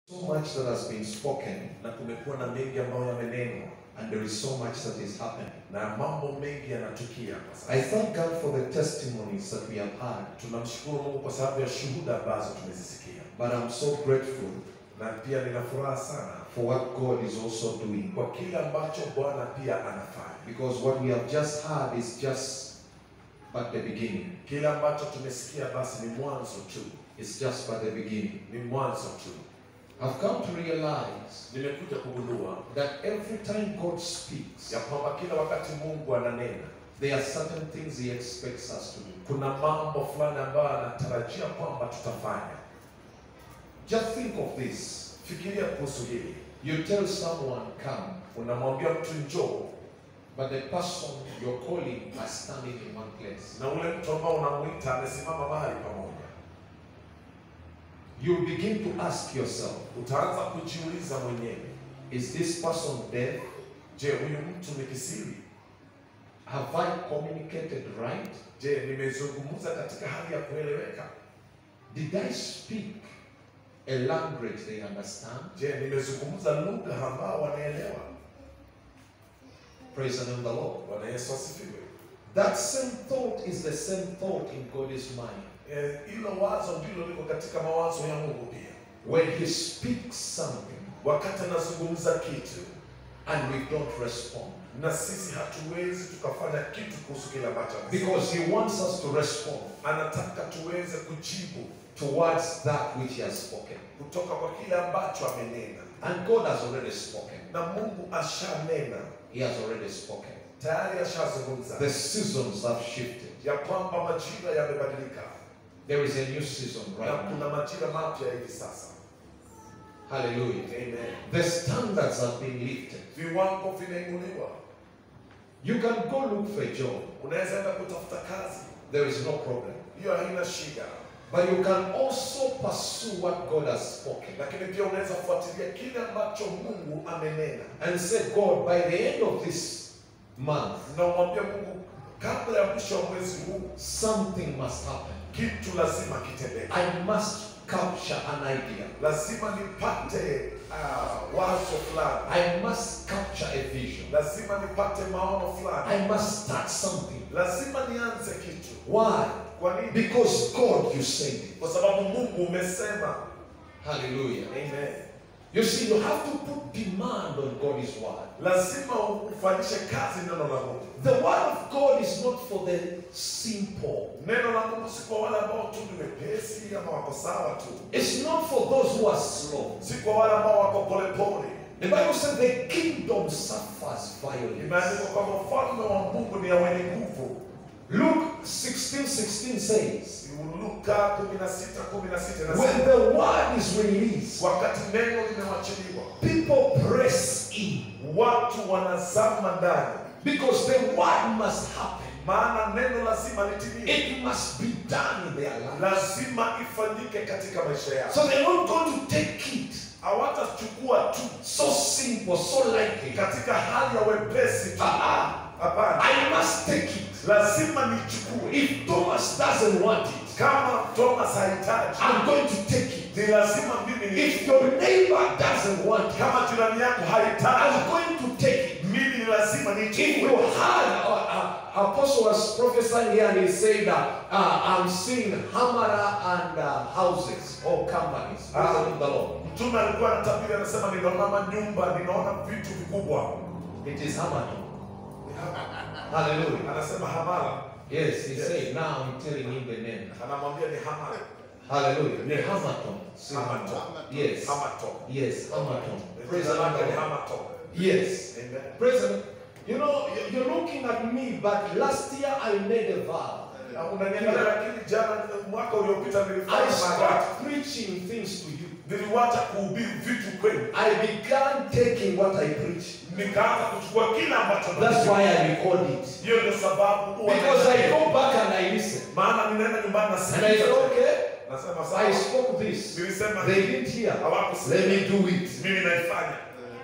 So much that has been spoken, na kumekuwa na mengi ambayo yamenenwa and there is so much that is happening. na mambo mengi yanatukia kwa sasa. I thank God for the testimonies that we have had, Tunamshukuru Mungu kwa sababu ya shuhuda ambazo tumezisikia, but I'm so grateful na pia nina furaha sana for what God is also doing. kwa kile ambacho Bwana pia anafanya. Because what we have just heard is just but the beginning. Kile ambacho tumesikia basi ni mwanzo tu, It's just but the beginning. ni mwanzo tu. I've come to realize Nimekuja kugundua that every time God speaks, ya kwamba kila wakati Mungu ananena, there are certain things He expects us to do. kuna mambo fulani ambayo anatarajia kwamba tutafanya. Just think of this. Fikiria kuhusu hili, You tell someone, come, unamwambia mtu njoo, but the person you're calling are standing in one place. na ule mtu ambao unamuita amesimama mahali pamoja. You begin to ask yourself, Utaanza kujiuliza mwenyewe, is this person deaf? je, huyu mtu ni kisiri? Have I communicated right? Je, nimezungumza katika hali ya kueleweka? Did I speak a language they understand? Je, nimezungumza lugha ambao wanaelewa? Praise the name of the Lord. Bwana Yesu asifiwe. That same thought is the same thought in God's mind. Eh, Hilo wazo ndilo liko katika mawazo ya Mungu pia. When He speaks something Wakati anazungumza kitu and we don't respond, na sisi hatuwezi tukafanya kitu kuhusu kile ambacho anasema. because He wants us to respond anataka tuweze kujibu towards that which He has spoken. kutoka kwa kile ambacho amenena, And God has already spoken. na Mungu ashanena He has already spoken. tayari, ashazungumza The seasons have shifted. ya kwamba majira yamebadilika There is a new season na right now. kuna majira mapya hivi sasa. Hallelujah. Amen. The standards have been lifted. Viwango vinainuliwa. You can go look for a job. Unaweza enda kutafuta kazi, There is no problem. hiyo haina shida, But you can also pursue what God has spoken lakini pia unaweza kufuatilia kile ambacho Mungu amenena and say, God, by the end of this month, na umwambie Mungu, kabla ya mwisho wa mwezi huu something must happen. kitu lazima kitendeke. I must capture an idea. lazima nipate uh, wazo fulani, I must capture a vision. lazima nipate maono fulani, I must start something. lazima nianze kitu. Why? Kwa nini? Because God, you said it. Kwa sababu Mungu umesema. Hallelujah. Amen. You see, you have to put demand on God's word. Lazima ufanyishe kazi neno la Mungu. The word of God is not for the simple. Neno la Mungu si kwa wale ambao tu ni wepesi ama wako sawa tu, It's not for those who are slow. si kwa wale ambao wako polepole. The Bible says the kingdom suffers violence. Imeandikwa kwamba ufalme wa Mungu ni ya wenye nguvu. Luke 16 16 says, Luka 16 16 When inasema the word is released, wakati neno limewachiliwa, people press in watu wanazama ndani because the word must happen. maana neno lazima litimie, It must be done in their life. lazima ifanyike katika maisha yao. So they're not going to take it Hawatachukua tu so simple, so lightly. katika hali ya wepesi tu. Ah, Hapana, I must take it. lazima nichukue. If Thomas doesn't want it, Kama Thomas hahitaji, I'm going to take it. ni lazima mimi If nichukue. your neighbor doesn't want it, Kama jirani yako hahitaji, I'm going to take it. mimi ni lazima If you nichukue. had, uh, uh, Apostle was prophesying here and he said that uh, I'm seeing Hamara and uh, houses or companies. Praise the name of the Lord. Mtume alikuwa anatabiri, anasema ninaona nyumba, ninaona vitu vikubwa. It is Hamara. Hallelujah. Anasema Hamala, Yes, he Yes. said, now I'm telling him the name. anamwambia ni Hamala, Hallelujah. The Hamaton. Hamaton, Yes. Hamaton. Yes, Hamaton. Praise Jina the lake Lord. ni Hamaton. Yes. Amen. Praise the Lord. You know, you- you're looking at me, but last year I made a vow. Na Unaniangalia, lakini jana, mwaka uliopita I nilifanya maagano, stopped preaching things to you. niliwacha kuhubiri vitu kwenu, I began taking what I preach. nikaanza kuchukua kila ambacho That's nahubiri. why I record it. Hiyo ndio sababu huwa Because I nasikia. go back and I listen. maana ninaenda nyumbani na And I said, sikiliza. okay, Nasema I sawa, spoke this. nilisema They hivi. didn't hear. Hawakusikia. Let me do it. mimi naifanya.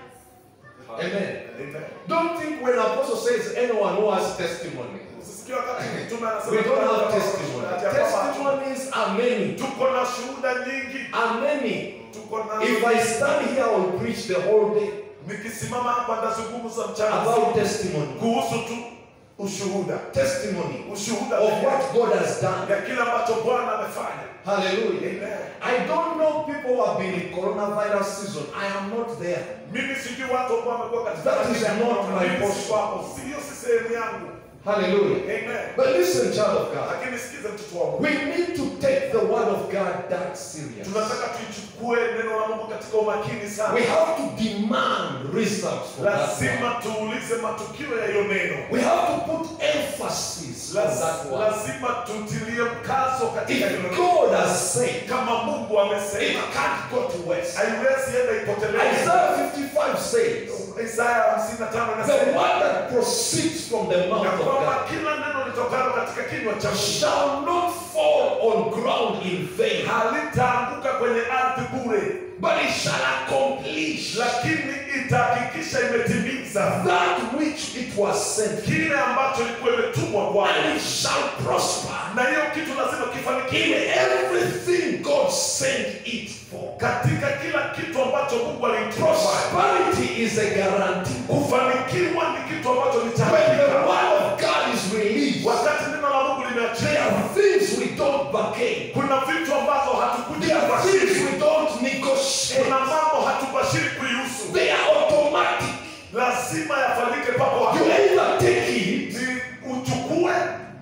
Amen. Amen. Don't think when apostle says anyone who has testimony. Usisikie wakati mtume anasema We don't have ati ya testimony. kwamba Testimonies are many. tuko na shuhuda nyingi Are many. tuko nazo. If I stand here, I will preach the whole day Nikisimama hapa ndazungumza mchana about testimony. kuhusu tu ushuhuda, Testimony ushuhuda of pekee what God has done. ya kile ambacho Bwana amefanya. Hallelujah. Amen. I don't know people who have been in coronavirus season. I am not there. Mimi sijui watu ambao wamekuwa katika That is hali ya not corona. my Mimi portion. siko hapo. Sio si sehemu yangu. Hallelujah. Amen. But listen, child of God. Lakini sikiza mtoto wa Mungu. We need to take the word of God that serious. Tunataka tuichukue neno la Mungu katika umakini sana. We have to demand results from that Lazima word. tuulize matukio ya hiyo neno. We have to put emphasis on Laz- that word. Lazima tutilie mkazo katika hilo If neno. God has said, Kama Mungu it amesema, can't go to waste. haiwezi enda ipotelee. Isaiah 55 says, Isaya 55 the anasema word that proceeds from the mouth ya of kwamba God kila neno litokalo katika kinywa cha Mungu shall not fall on ground in vain, halitaanguka kwenye ardhi bure, but it shall accomplish lakini itahakikisha imetimiza that which it was sent, kile ambacho ilikuwa imetumwa and kwake, it shall prosper na hiyo kitu lazima in kifanikiwe everything God sent it for. katika kila kitu ambacho Mungu alimtuma. Prosperity is a guarantee. Kufanikiwa ni kitu ambacho ni cha When the hakika. word of God is released, Wakati neno la Mungu there limeachia, are things we don't bargain. kuna vitu ambazo hatukuji There are things kubashiri, we don't negotiate. kuna mambo hatubashiri kuihusu, They are automatic. lazima yafanyike papo hapo. You either take it Ni uchukue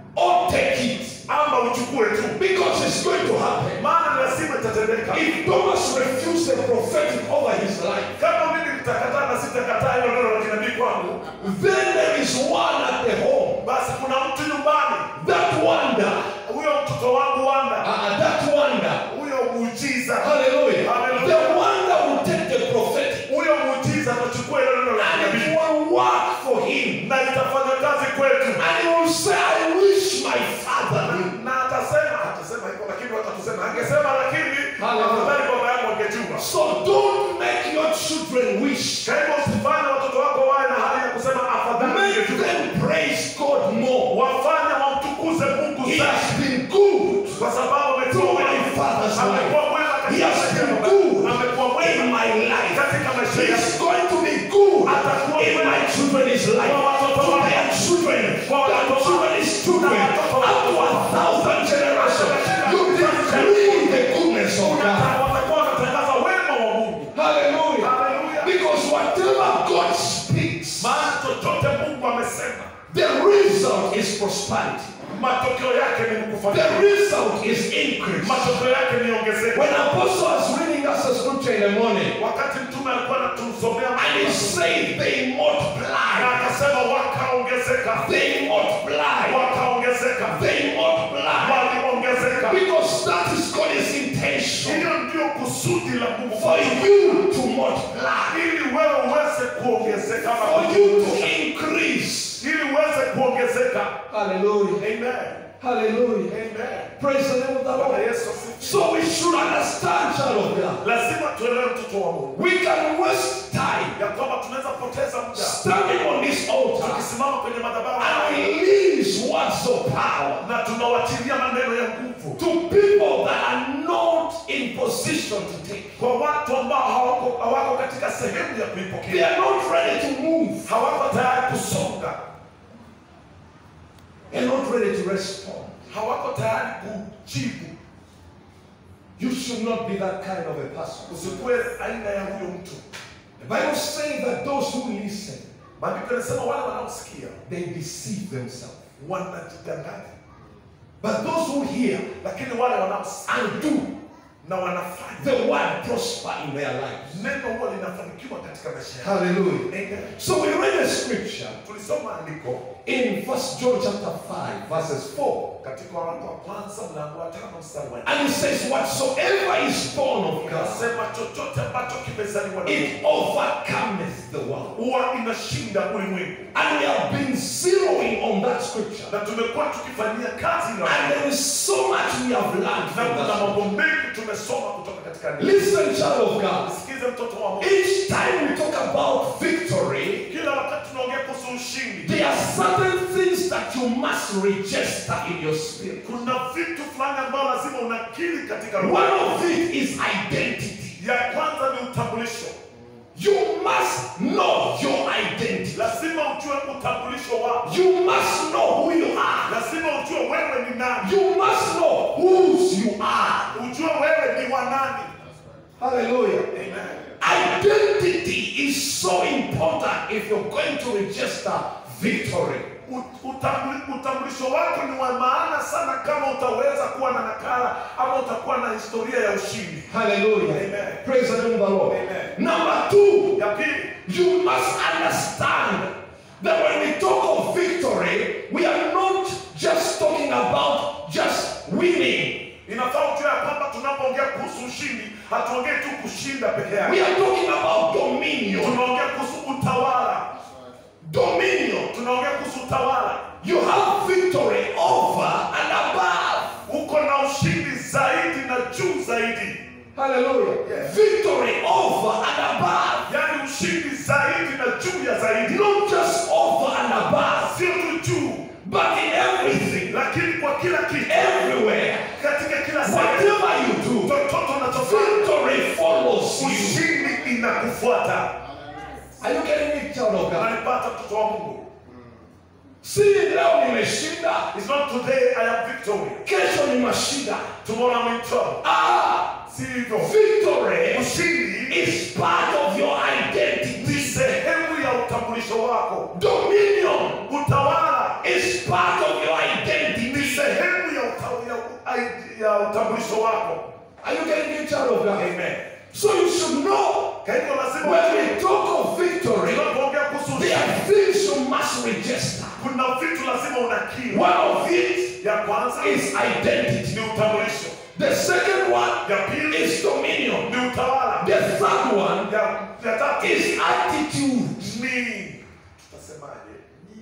or take it ama uchukue tu, because it's going to happen. maana ni lazima itatendeka. If Thomas refused the prophetic over his life, Kama mimi nitakataa na sitakataa hilo neno la kinabii kwangu, then there is one at the home. basi kuna mtu nyumbani, That wonder, huyo mtoto wangu Wanda, uh, that wonder, huyo muujiza, hallelujah, Hallelujah. the wonder will take the prophetic huyo muujiza atachukua hilo neno la and it kinabii will work for him. na itafanya kazi kwetu, And he will say, I wish my father knew. na atasema, atasema hivyo, lakini watatusema, angesema lakini Hallelujah. afadhali baba yangu angejua. So don't make your children wish. Kwa hivyo usifanye watoto wako wawe na hali ya kusema afadhali Make angejua. them praise God more. Wafanye wamtukuze Mungu He sana, has been good kwa sababu to amekuwa my mwema. father's Amekuwa life. mwema He katika has maisha been yangu. good Amekuwa in mwema my life. katika maisha He yangu. is going to be good in my children's life. To their children, their children's children, up to a thousand generations. You decree the goodness of God. Watakuwa wanatangaza wema wa Mungu. Hallelujah. Hallelujah. Because whatever God speaks, Maana chochote Mungu amesema, the result is prosperity. matokeo yake ni The kufanikiwa. result is increase. Matokeo yake ni ongezeko. When Apostle was reading us a scripture in the morning, Wakati mtume alikuwa anatusomea and he said they na multiply, akasema wakaongezeka, they multiply, wakaongezeka, they multiply. waliongezeka. Because that is God's intention Hiyo ndio kusudi la Mungu for you to multiply, ili wewe uweze kuongezeka, ama for you to kuongezeka. increase. ili uweze kuongezeka. Hallelujah. Amen. Hallelujah. Amen. Praise the name of the Bwana Lord. Yesu asifiwe. So we should understand, child of God. Lazima tuelewe mtoto wa Mungu We can waste time ya kwamba tunaweza poteza muda standing on this altar tukisimama kwenye madhabahu and haya release words of power na tunawachilia maneno ya nguvu to people that are not in position to take. kwa watu ambao hawako, hawako katika sehemu ya They kuipokea, are not ready to move. hawako tayari kusonga, They're not ready to respond. hawako tayari kujibu. You should not be that kind of a person. Usikuwe aina ya huyo mtu. The Bible says that those who listen, Maandiko yanasema wale wanaosikia they deceive themselves. wanajidanganya, But those who hear lakini wale wanaosikia and do, na wanafanya the word prosper in their lives. neno huwa linafanikiwa katika maisha yao. Hallelujah. Amen. So we read a scripture Tulisoma andiko in First John chapter 5, verses 4. katika waraka wa kwanza mlango wa tano mstari wa nne. And it says, Whatsoever is born of God, Inasema chochote ambacho kimezaliwa na Mungu it overcometh the world. huwa inashinda ulimwengu, And we have been zeroing on that scripture. na tumekuwa tukifanyia kazi na And there is so much we have learned na from kuna that. mambo mengi tumesoma kutoka katika andiko. Listen, child of God. Sikize mtoto wa Mungu, Each time we talk about victory, kila wakati tunaongea kuhusu ushindi, there are certain things that you must register in your spirit. kuna vitu fulani ambao lazima unakiri katika roho. One of it is identity. ya kwanza ni utambulisho You must know your identity. lazima ujue utambulisho wako You must know who you are. lazima ujue wewe ni nani You must know whose you are. ujue wewe ni wa nani Hallelujah. Amen. Identity is so important if you're going to register victory. U- utambuli- utambulisho wako ni wa maana sana kama utaweza kuwa na nakala ama utakuwa na historia ya ushindi Hallelujah. Amen. Praise the name of the Lord. Amen. Number two, ya pili you must understand that when we talk of victory, we are not just talking about just winning. inafaa ujue ya kwamba tunapoongea kuhusu ushindi hatuongei tu kushinda peke yake We are talking about dominion. tunaongea kuhusu utawala Dominion. tunaongea kuhusu utawala You have victory over and above. uko na ushindi zaidi na juu zaidi Hallelujah. Yes. Victory over and above. yaani ushindi zaidi na juu ya zaidi Not just over and above, sio tu juu but in everything, lakini kwa kila kitu everywhere. katika kila sehemu Whatever you do, chochote unachofanya victory follows you. ushindi inakufuata Are you getting me, child of God? unanipata mtoto wa mungu Si leo nimeshinda, It's not today I am victory kesho ni mashinda. tomorrow I'm in trouble Ah, si hivyo victory ushindi is part of your identity. ni sehemu ya utambulisho wako Dominion utawala is part of your ni identity. sehemu ya, uta, ya, ya utambulisho wako Are you getting me, child of God? amen So you should know kwa hivyo lazima when ujue, we talk of victory, tunapoongea kuhusu there ushindi are things you must register. kuna vitu lazima unakiri One of it ya kwanza is identity. ni utambulisho The second one ya pili is dominion. ni utawala The third one ya, ya tatu is attitude. ni tutasemaje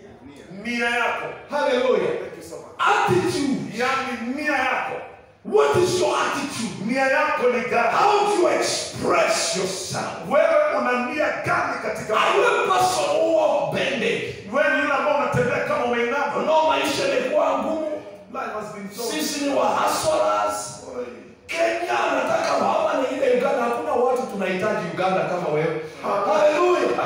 nia yako Hallelujah. Thank you so much. Attitude. yaani nia yako What is your attitude? nia yako ni gani How do you express yourself? wewe una nia gani katika Are you a person who walk bended? wewe ni yule ambao unatembea kama umeinama No, maisha imekuwa ngumu. Life has been so Sisi ni wahaswaras. Kenya nataka hapa ni ile Uganda. Hakuna watu tunahitaji Uganda kama wewe. Haleluya.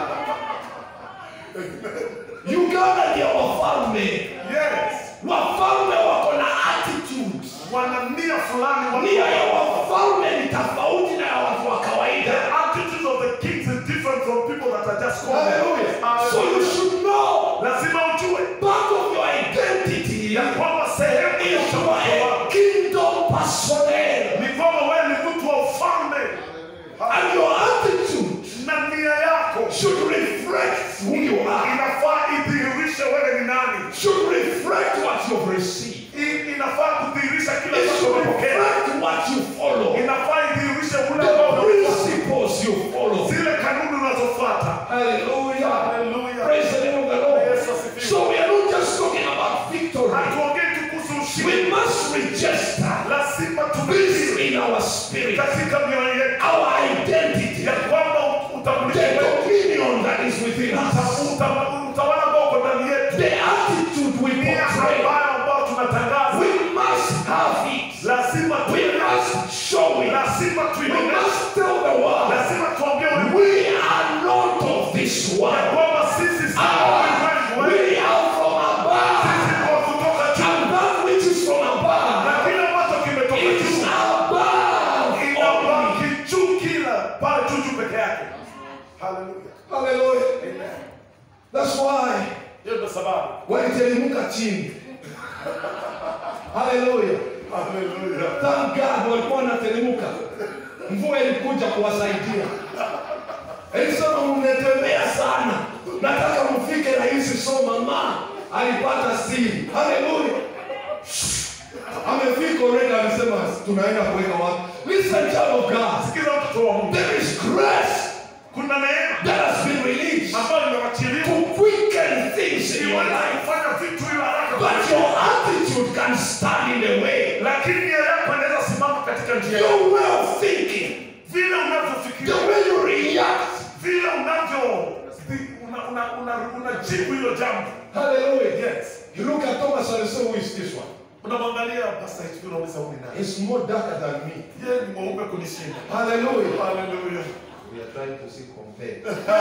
Uganda ndio wafalme. yes Wafalme wako na attitude. wana nia fulani wana- Nia ya wafalme ni tofauti na ya watu wa the kawaida. attitude of the kings is different from people that are just common. Hallelujah. So you Hallelujah. should know lazima ujue part of your identity ya kwamba sehemu ya is you utambulisho are a wako kingdom personnel. ni kwamba wewe ni mtu wa ufalme And your attitude na nia yako should reflect who you are. inafaa idhihirishe wewe ni nani Should reflect what you've received. I- inafaa kudhihirisha kile It ambacho should umepokea reflect what you follow. inafaa idhihirishe ule ambao The unafuata. principles you follow. zile kanuni unazofuata Hallelujah. Hallelujah. Praise the name of the Lord. Yes, asifiwe. So we are not just talking about victory. hatuongei tu kuhusu We ushindi must register lazima this tubisi in our spirit. katika mioyo yetu Our identity. ya kwamba utambulisho The wetu dominion that is within us. uta- uta- utawala ambao uko ndani yetu The attitude we nia portray. ambayo ambao tunatangaza We must have it. lazima We tuione must show it. lazima We tuione must tell the world lazima tuambie ulimwengu we are not of this ya world. kwamba sisi si Ah, ulimwengu we wewe are from above. sisi ni wa kutoka juu And that which is from na above kile ambacho kimetoka is juu above. only. inabaki juu kila pale juu juu peke yake haleluya Hallelujah. amen That's why hiyo ndio sababu waliteremka chini. Hallelujah. haleluya Thank God walikuwa wanateremka. Mvua ilikuja kuwasaidia. Elisema mmetembea sana. Nataka mfike rahisi so mama alipata siri. Hallelujah. Amefika already amesema tunaenda kuweka wapi? Listen child of God. sikiza mtoto wa Mungu There is grace kuna neema that has been released ambayo imewachiliwa to quicken things in your iweze life. kufanya vitu hiyo haraka But your attitude can stand in the way. lakini nia yako inaweza simama katika njia yako Your way of thinking, vile the unavyofikiria way you react. vile unavyo una- una- una- unajibu hilo jambo Hallelujah. yes You look at Thomas and say, Who is this one? unamwangalia pastor hivi unauliza huyu ni nani He's more darker than me. yeye ni mweupe kunishinda Hallelujah. haleluya We are trying to see compare.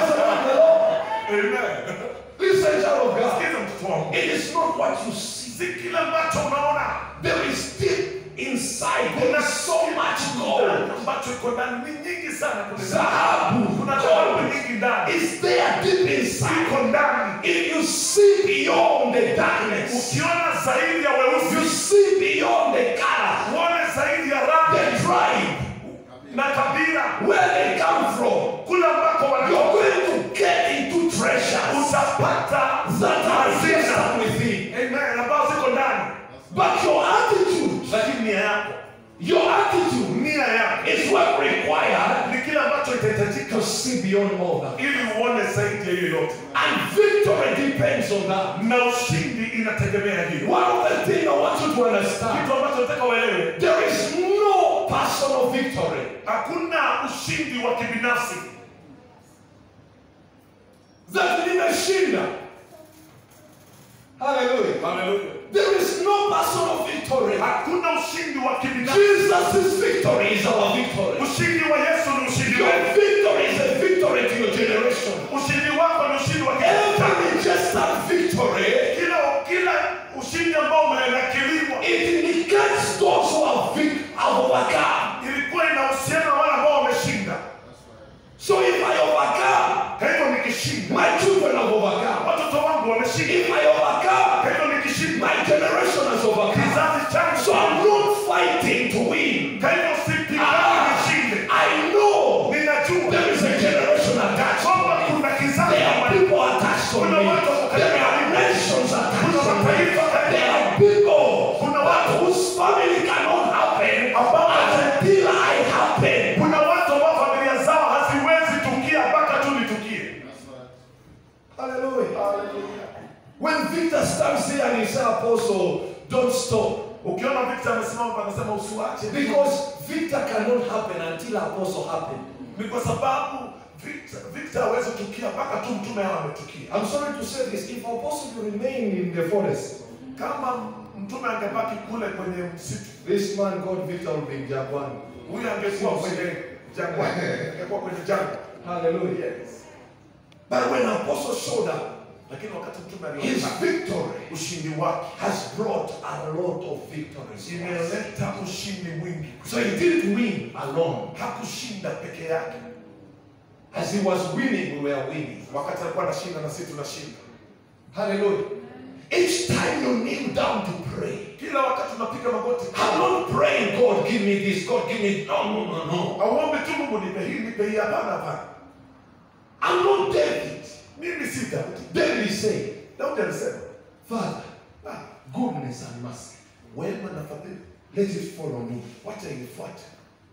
amen Listen, child of God. sikiza mtoto wangu It is not what you see. si kile ambacho unaona There is deep inside. There is so much gold. ambacho iko ndani ni nyingi sana kuna Dhahabu, kuna dhahabu gold nyingi ndani is there deep inside. iko ndani If you see beyond the darkness, ukiona zaidi ya you weusi see beyond the color, uone zaidi ya rangi the tribe, na kabila where they come from, kule ambako you're wanatoka going to get into treasures utapata that are hazina just within. amen ambazo ziko ndani But your attitude, lakini nia yako your attitude nia yako is what required ni kile ambacho itahitajika to see beyond all that. ili uone zaidi ya hiyo yote And victory depends on that. na ushindi inategemea hiyo One of the things I want you to understand, kitu ambacho nataka uelewe there is no personal victory. hakuna ushindi wa kibinafsi That nimeshinda. Hallelujah. haleluya There is no personal victory. hakuna ushindi wa kibinafsi Jesus' victory is our victory. ushindi wa yesu ni ushindi Your wetu victory is a victory to your generation. ushindi wako ni ushindi wa kizazi chako. Every registered victory, kila kila ushindi ambao umenakiliwa it indicates those who have, vic- have overcome. ilikuwa inahusiana na wale ambao wameshinda So if I overcome, kwa hivyo nikishinda my children have overcome. watoto wangu wameshinda If I overcome, kwa hivyo nikishinda my generation has overcome. kizazi changu So I'm not fighting to win. kwa hivyo sipigani Ah, nishinde I know ninajua there is a generation attached kwamba to me. kuna kizazi There are ambacho people attached on me. There are nations attached on me. There are people that whose family cannot happen until I happen. kuna watu ambao familia zao haziwezi tukia mpaka tu nitukie Hallelujah. When Victor stands there and he says, Apostle, don't stop. ukiona Victor amesimama hapa anasema usiwache Because Victor cannot happen until Apostle happen. ni kwa sababu Victor Victor hawezi tukia mpaka tu mtume hao ametukia I'm sorry to say this. If Apostle will remain in the forest, kama mtume angebaki kule kwenye msitu this man called Victor will be in Japan. huyu angekuwa kwenye jangwa angekuwa kwenye jangwa Hallelujah. yes But when Apostle showed up, lakini wakati mtume his alionekana victory ushindi wake has brought a lot of victories. imeleta ushindi mwingi So he didn't win alone. hakushinda peke yake As he was winning, we were winning. wakati alikuwa anashinda na sisi tunashinda Hallelujah. Each time you kneel down to pray, kila wakati tunapiga magoti I'm not praying, God, give me this, God, give me. No, no, no, no. auombe tu mungu nipe hii nipe hii hapana hapana I'm not David. mimi si daudi David said, daudi alisema Father, "Ah, goodness and mercy, wema na fadhili let it follow me. wacha inifuate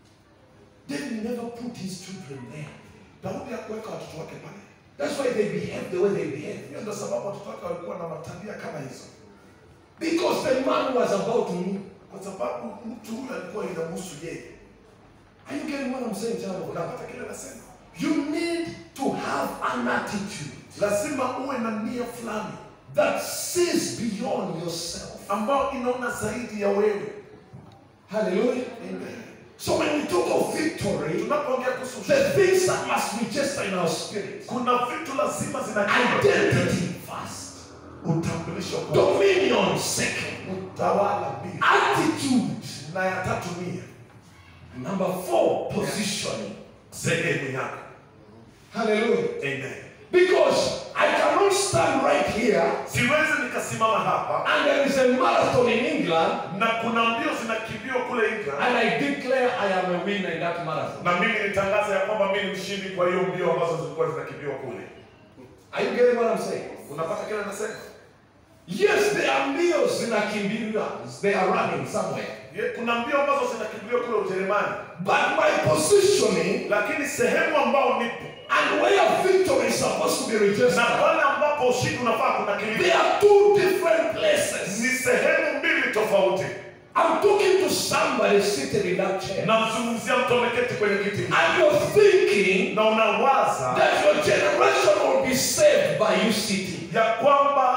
David never put his children there. daudi hakuweka watoto wake pale That's why they behave the way they behave. hiyo ndio sababu watoto wake walikuwa na matabia kama hizo Because the man was about to move. kwa sababu mtu huyu alikuwa inamhusu yeye Are you getting what I'm saying, child of God? unapata kile nasema You need to have an attitude lazima uwe na nia fulani that sees beyond yourself. ambayo inaona zaidi ya wewe Hallelujah. Amen. So when we talk of victory, tunapoongea kuhusu the ushindi, things that must register in our spirit. kuna vitu lazima zina Identity first. utambulisho kwanza, Dominion second. utawala pili Attitude. na ya tatu nia Number four, positioning. sehemu yako Hallelujah. Amen. Because I cannot stand right here siwezi nikasimama hapa and there is a marathon in England na kuna mbio zinakimbiwa kule England and I declare I am a winner in that marathon. na mimi nitangaza ya kwamba mimi ni mshindi kwa hiyo mbio ambazo zilikuwa zinakimbiwa kule Are you getting what I'm saying? unapata kile nasema Yes, there are meals in Akimbiria. They are running somewhere. Ye- kuna mbio ambazo zinakimbiwa kule Ujerumani But my positioning lakini sehemu ambao nipo and where victory is supposed to be na registered, pale ambapo ushindi unafaa they kunakiliwa are two different places. ni sehemu mbili tofauti I'm talking to somebody seated in that chair. namzungumzia mtu ameketi kwenye kiti And you're thinking na unawaza that your generation will be saved by you sitting. ya kwamba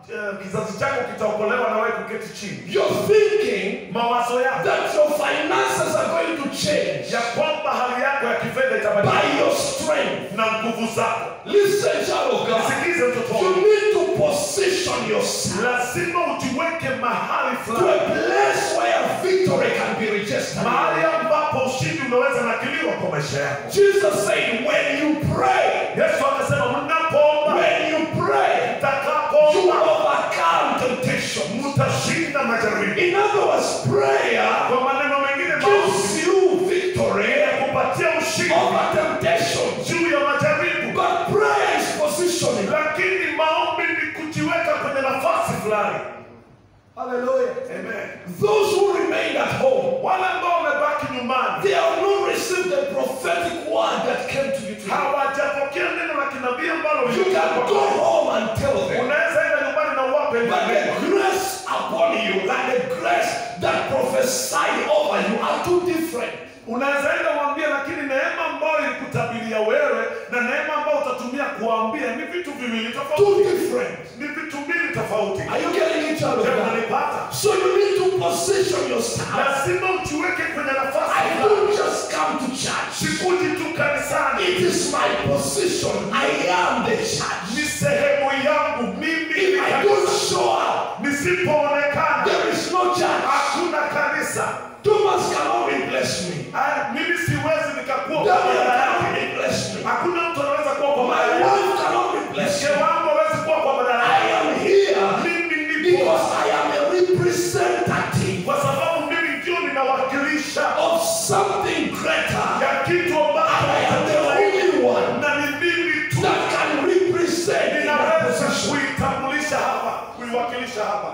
eh, kizazi chako kitaokolewa na wewe kuketi chini You're thinking mawazo yako that your finances are going to change ya kwamba hali yako ya kifedha itabadilika by your strength. na nguvu zako Listen, child of God. sikize mtoto You wangu need to position yourself lazima ujiweke mahali to a fulani place where victory can be registered. mahali ambapo ushindi unaweza nakiliwa kwa maisha yako Jesus said, when you pray, yesu akasema mnapoomba when you pray, you mtakapoomba overcome temptation. mtashinda majaribu In other words, prayer kwa maneno mengine maombi gives you victory kupatia ushindi over temptation. juu ya majaribu But prayer is positioning. lakini maombi ni kujiweka kwenye nafasi fulani Hallelujah. Amen. Those who remained at home, wale ambao wamebaki nyumbani they have not received the prophetic word that came to you today. hawajapokea neno la kinabii ambalo You can go home and tell them unaweza enda nyumbani na uwape But neno. the grace upon you and the grace that prophesied over you are two different. unaweza enda uambie lakini neema ambayo ilikutabiria wewe na neema ambayo utatumia kuambia ni vitu viwili Two tofauti different. ni vitu mbili tofauti Are you getting each other? Je, unanipata So you need to position yourself. lazima ujiweke kwenye nafasi I fulani. don't just come to church. sikuji tu kanisani It is my position. I am the church. ni sehemu yangu mimi ni If I don't kanisa. show up, nisipoonekana there is no church. hakuna kanisa Thomas cannot replace me. Ah, mimi siwezi nikakuwa kwa Daniel badala cannot yake replace me. hakuna mtu anaweza kuwa kwa My badala yake wife cannot replace mke me. wangu hawezi kuwa kwa badala I yake am here mimi nipo because I am a representative kwa sababu mimi ndio ninawakilisha of something greater. ya kitu ambacho I am the only one na ni mimi tu that can represent in that ninaweza position. kuitambulisha hapa kuiwakilisha hapa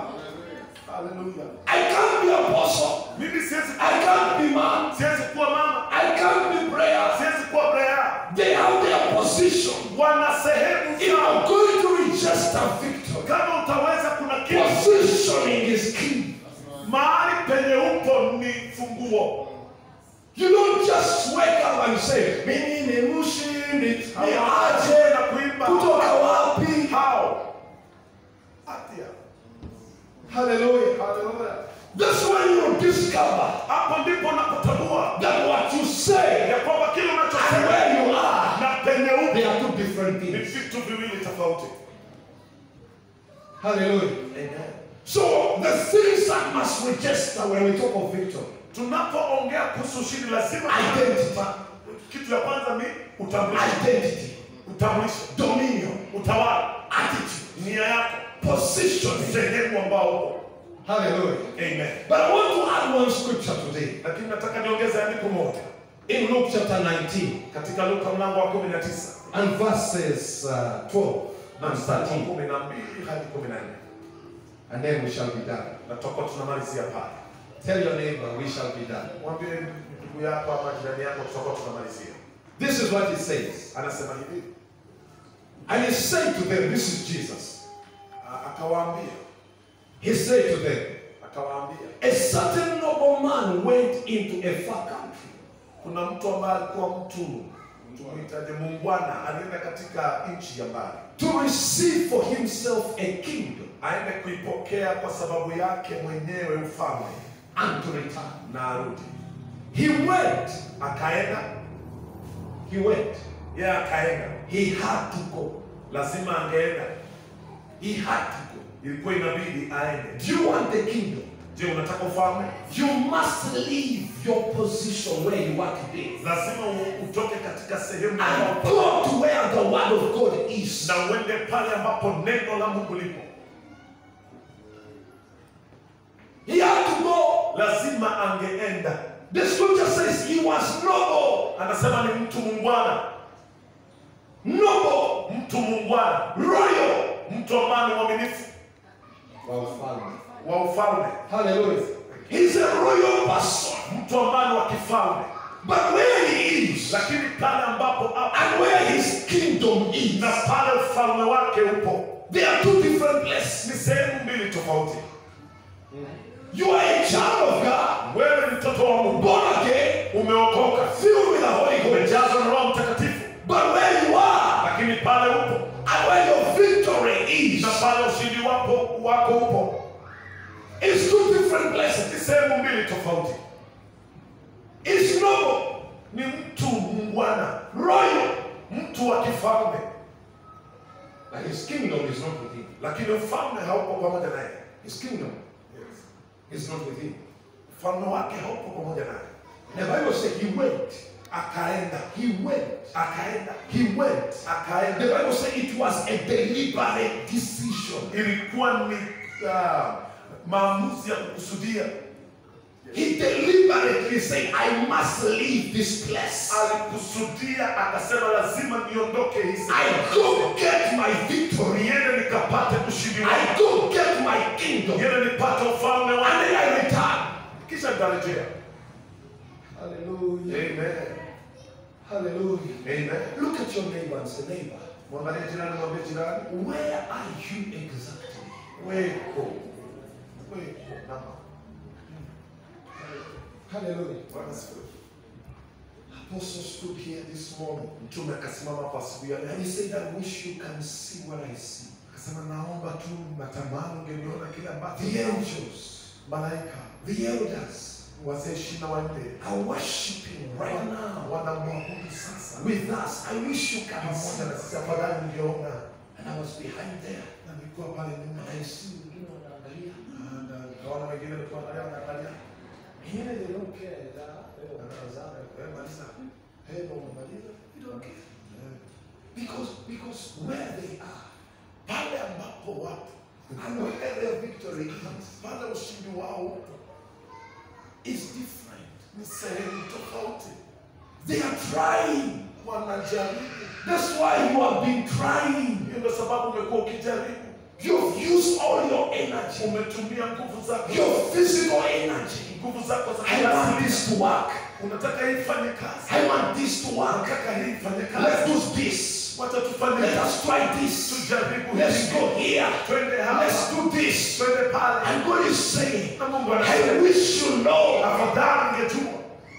haleluya I can't be apostle. mimi siwezi I can't be man. siwezi kuwa mama I can't be prayer. siwezi kuwa brea They have their position. wana sehemu If zao I'm going to register victory, kama utaweza kuna kitu positioning is key. mahali penye upo ni funguo You don't just wake up and say, mimi ni mshindi, ni aje aje na kuimba kutoka wapi? hao atia Hallelujah. haleluya That's when you discover hapo ndipo unapotambua that what you say ya kwamba kile and unachosema where you are, na penye upo they are two different ni things. vitu viwili tofauti Hallelujah. So the things that must register when we talk of victory, tunapoongea kuhusu ushindi lazima Identity. kitu ya kwanza ni utambulisho identity, utambulisho dominion, utawala attitude, nia yako positioning. sehemu ambao upo Hallelujah. amen But I want to add one scripture today lakini nataka niongeze andiko moja in Luke chapter 19 katika luka mlango wa kumi na tisa and verses uh, 12 na and mstari wa 13, kumi na mbili hadi kumi na nne and then we shall be done. na tutakuwa tunamalizia pale Tell your neighbor, we shall be done. mwambie ndugu yako ama jirani yako tutakuwa tunamalizia This is what it says. anasema hivi And he said to them, This is Jesus. a- akawaambia He said to them, akawaambia A certain nobleman went into a far country kuna mtu ambaye alikuwa mtu tumwitaje muungwana alienda katika nchi ya mbali to receive for himself a kingdom aende kuipokea kwa sababu yake mwenyewe ufalme and to return. na arudi He went, akaenda he went. yeye akaenda He had to go. lazima angeenda He had to go. ilikuwa inabidi aende Do you want the kingdom? je unataka ufalme You must leave your position where you are today lazima u- utoke katika sehemu and ambapo go to where the word of God is. na uende pale ambapo neno la mungu lipo He had to go. lazima angeenda The scripture says he was noble, anasema ni mtu muungwana noble, mtu muungwana royal. mtu ambaye ni mwaminifu wa ufalme Hallelujah. He's a royal person. mtu ambaye ni wa kifalme But where he is lakini pale ambapo hapo and where his kingdom is, na pale ufalme wake upo they are two different places. ni sehemu mbili tofauti You are a child of God, wewe ni mtoto wa mungu born again, umeokoka filled with the Holy Ghost. umejazwa na roho mtakatifu But where you are, lakini pale upo and where your victory is, na pale ushindi wapo wako upo it's two different ni places. sehemu mbili tofauti It's noble, ni mtu mungwana royal, mtu wa kifalme but his kingdom is not with him. lakini ufalme haupo pamoja naye His kingdom is not with him. ufalme wake haupo pamoja naye The Bible said he went, akaenda he went, akaenda he went. The akaenda Bible said it was a deliberate decision. ilikuwa ni ah, maamuzi ya kukusudia He deliberately said, I must leave this place. alikusudia akasema lazima niondoke hii sehemu. I go get my victory. niende nikapate ushindi wangu I go get my kingdom. niende nipate ufalme And wangu then I return. kisha nitarejea Hallelujah. amen Hallelujah. amen Look at your neighbor and say, neighbor, mwangalie jirani mwambie jirani where are you exactly? weko weko nama Hallelujah. Bwana asifiwe. Apostle stood here this morning mtume akasimama hapa asubuhi ya leo and he said, I wish you can see what I see. akasema naomba tu natamani ungeniona kile ambacho The angels, malaika the elders wazee ishirini na wanne are worshiping right now wanamwabudu sasa with us. I wish you can pamoja na sisi see. afadhali ungeona And I was behind there. na nilikuwa pale nyuma And I see wengine wanaangalia. Na nikaona wengine walikuwa wanaangalia wanaangalia Wengine they don't care. That, they don't care. Eh, maliza Eh, ndio umemaliza They don't care. Eh. Because, because where they are pale ambapo wapo and where their victory is, pale ushindi wao upo is different. ni sehemu tofauti They are trying. wanajaribu That's why you have been trying. hiyo ndio sababu umekuwa ukijaribu You've used all your energy, umetumia nguvu zako your physical energy. nguvu zako za I want kiasili this to work. unataka hii ifanye kazi I want this to work. unataka hii ifanye Let's kazi do this. wacha tufanye Let kazi. us try this. tujaribu Let's hivi. go here. twende Let's hapa do this. twende pale And God is saying, na Mungu I anasema wish you know afadhali ungejua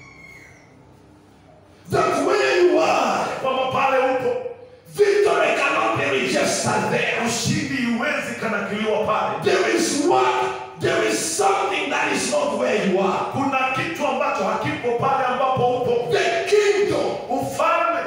that where you are, kwamba pale upo victory cannot be registered there. ushindi huwezi kanakiliwa pale There is what, there is something that is not where you are. kuna kitu ambacho hakipo pale ambapo upo The kingdom, ufalme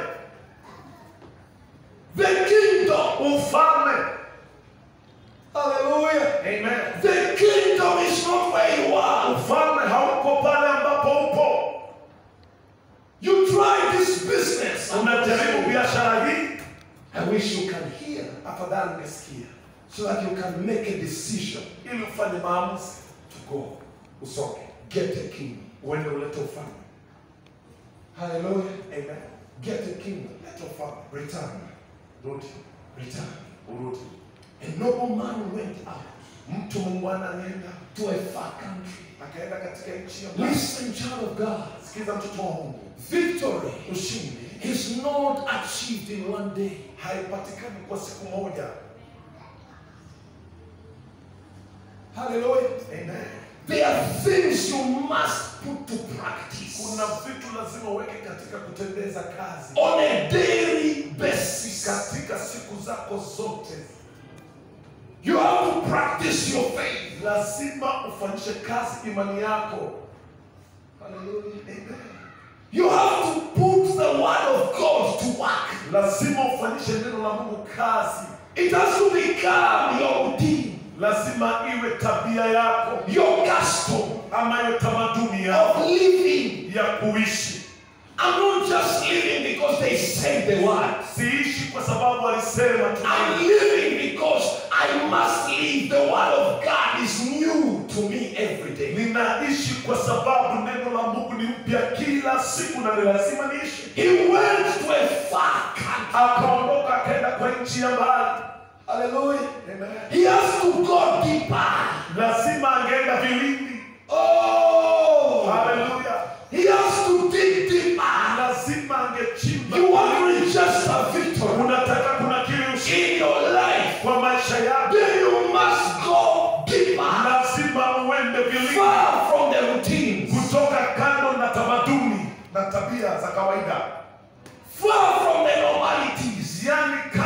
the kingdom. ufalme Hallelujah. amen The kingdom is not where you are. ufalme haupo pale ambapo upo You try this business. unajaribu biashara hii I wish you can hear afadhali ungesikia so that you can make a decision ili ufanye maamuzi to go. usonge Get a kingdom. uende ulete ufalme Hallelujah. amen Get a kingdom. lete ufalme Return. rudi Return. urudi A noble man went out mtu mungwana alienda to a far country. akaenda katika nchi ya mbali. Listen, child of God. sikiza mtoto wa mungu Victory ushindi is not achieved in one day. haipatikani kwa siku moja Hallelujah. amen There are things you must put to practice kuna vitu lazima uweke katika kutendeza kazi on a daily basis. katika siku zako zote You have to practice your faith. lazima ufanyishe kazi imani yako Hallelujah. amen You have to put the word of God to work. lazima ufanyishe neno la mungu kazi It has to become your routine, lazima iwe tabia yako your custom ama iwe tamaduni yako of living. ya kuishi I'm not just living because they said the word. siishi kwa sababu walisema tu I'm living because I must live. The word of God is new to me every day. ninaishi kwa sababu neno la mungu ni mpya kila siku na ni lazima niishi He went to a far country. akaondoka akaenda kwa nchi ya mbali Hallelujah. Amen. He has to go deeper. lazima angeenda vilindi Oh, haleluya he has to dig deeper. lazima angechimba You want to register victory unataka kuna kile ushindi in your life, kwa maisha yako then you must go deeper, lazima uende vilindi far from the routines, kutoka kando na tamaduni na tabia za kawaida far from the normalities. yani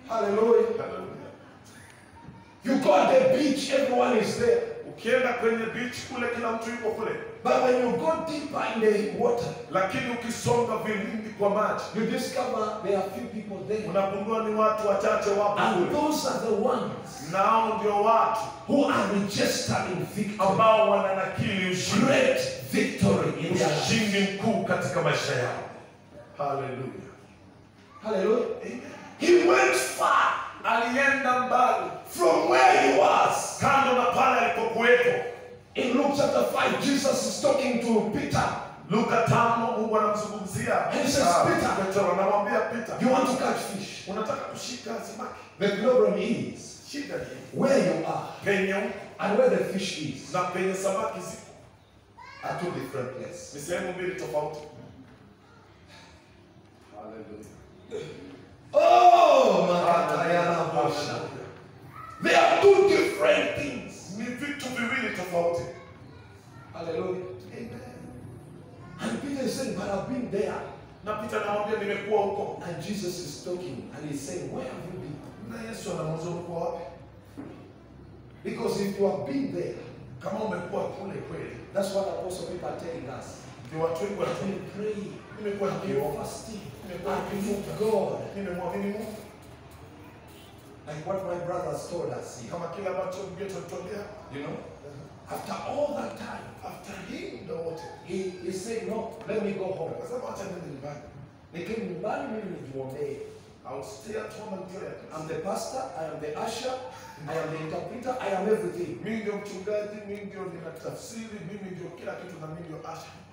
Hallelujah. Hallelujah. You go at the beach, everyone is there. ukienda kwenye beach kule kila mtu yuko kule But when you go deeper in the water, lakini ukisonga vilindi kwa maji you discover there are few people there. unagundua ni watu wachache wapo And kule those are the ones nao ndio watu who are registered in victory. ambao wananakili ushindi Great victory in their life. ushindi mkuu katika maisha yao haleluya Hallelujah. He went far alienda mbali from where he was. kando na pale alipokuwepo In Luke chapter 5, Jesus is talking to Peter. luka tano mungu anamzungumzia He says, ah, Peter. Petro anamwambia Peter You want to catch fish. unataka kushika samaki The problem is shida ni where you are penye uko and where the fish is na penye samaki ziko are two different places. ni sehemu mbili tofauti haleluya Oh, Makatayana Bosha. They are two different things. ni vitu viwili tofauti Hallelujah. And Peter is saying, But I've been there. na Peter anamwambia nimekuwa huko And Jesus is talking and he's saying, Where have you been? na Yesu anamuuliza umekuwa wapi Because if you have been there, kama umekuwa kule kweli that's what Apostle Peter are telling us. ndio watu wengi I've wanasema been praying, nimekuwa I've been nikiomba fasting, nimekuwa I've been nikifunga with God. nimemwamini Mungu Like what my brothers told us here. kama kile ambacho mgeto alitolea You know? After all that time, after hii muda wote he, he said, No, let me go home. akasema acha niende nyumbani Nikiwa nyumbani mimi nijiombee. I'll stay at home and pray I'm the pastor, I am the usher, I am the interpreter, I am everything. mimi ndio mchungaji mimi ndio ninatafsiri mimi ndio kila kitu na mimi ndio asha